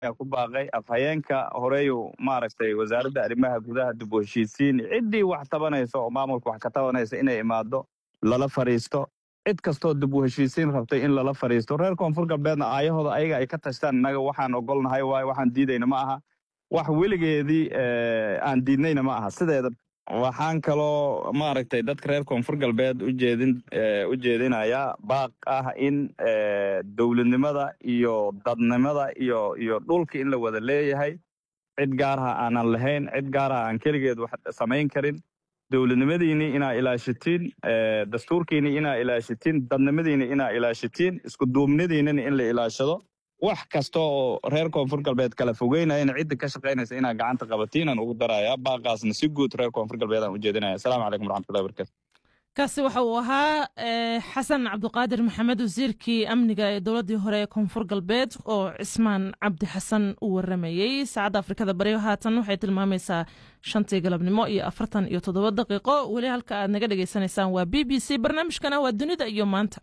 ayaa ku baaqay afhayeenka horeyu maaragtay wasaaradda arrimaha gudaha dib u heshiisiin ciddii wax tabanaysa oo maamulka wax ka tabanaysa inay imaado lala fadhiisto cid kastoo dib u heshiisiin rabtay in lala fadhiisto reer koonfur galbeedna aayahooda ayaga ay ka tashtaan innaga waxaan ogolnahay waayo waxaan diidayna ma aha wax weligeedii aan diidnayna ma aha sideeda waxaan kaloo maaragtay dadka reer koonfur galbeed ujeedin u jeedinayaa baaq ah in dowladnimada iyo dadnimada iyo iyo dhulka in la wada leeyahay cid gaaraha aanan lahayn cid gaaraha aan keligeed wax samayn karin dowladnimadiinii inaa ilaashatiin dastuurkiinii inaa ilaashatiin dadnimadiinii inaa ilaashatiin iskuduubnidiinina in la ilaashado wax kasta oo reer koonfur galbeed kala fogeynayana cidda ka shaqaynaysa inaa gacanta qabatiin aan ugu darayaa baaqaasna si guud reer koonfur galbeed aan ujeedinaya asalaamu calaykum waraxmatullahi barakatu kaasi waxa uu ahaa xasan cabdiqaadir maxamed wasiirkii amniga ee dowladdii hore ee koonfur galbeed oo cismaan cabdi xasan u waramayey saacadda afrikada bari haatan waxay tilmaamaysaa shantii galabnimo iyo afartan iyo toddoba daqiiqo weli halka aad naga dhagaysanaysaan waa b b c barnaamijkana waa dunida iyo maanta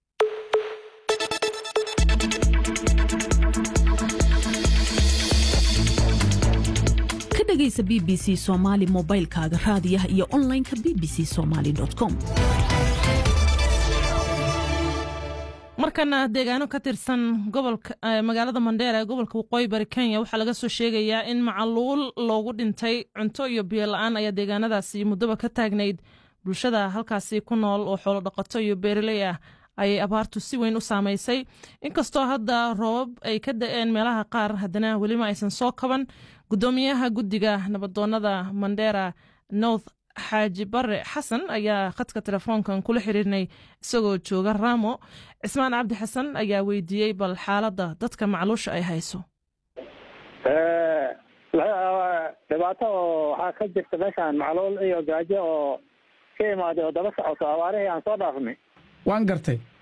ka dhegaysa b b c somaali mobaylkaaga raadiyaha iyo onlineka b b c somaali com markana deegaano ka tirsan gobolka magaalada mandheera ee gobolka waqooyi bari kenya waxaa laga soo sheegayaa in macaluul loogu dhintay cunto iyo biyo la-aan ayaa deegaanadaasi muddoba ka taagnayd bulshada halkaasi ku nool oo xoolo dhaqato iyo beeraley ah ayay abaartu si weyn u saamaysay inkastoo hadda roobab ay ka da-een meelaha qaar haddana welima aysan soo kaban gudoomiyaha guddiga nabadoonada mandheera north xaaji bare xasan ayaa khadka telefoonkan kula xiriirnay isagoo jooga raamo cismaan cabdi xasan ayaa weydiiyey bal xaaladda dadka macluusha ay hayso dhibaato oo waxaa ka jirta meeshaan macluul iyo gaajo oo ka imaaday oo daba socoto abaarihii aan soo dhaafnay waan gartay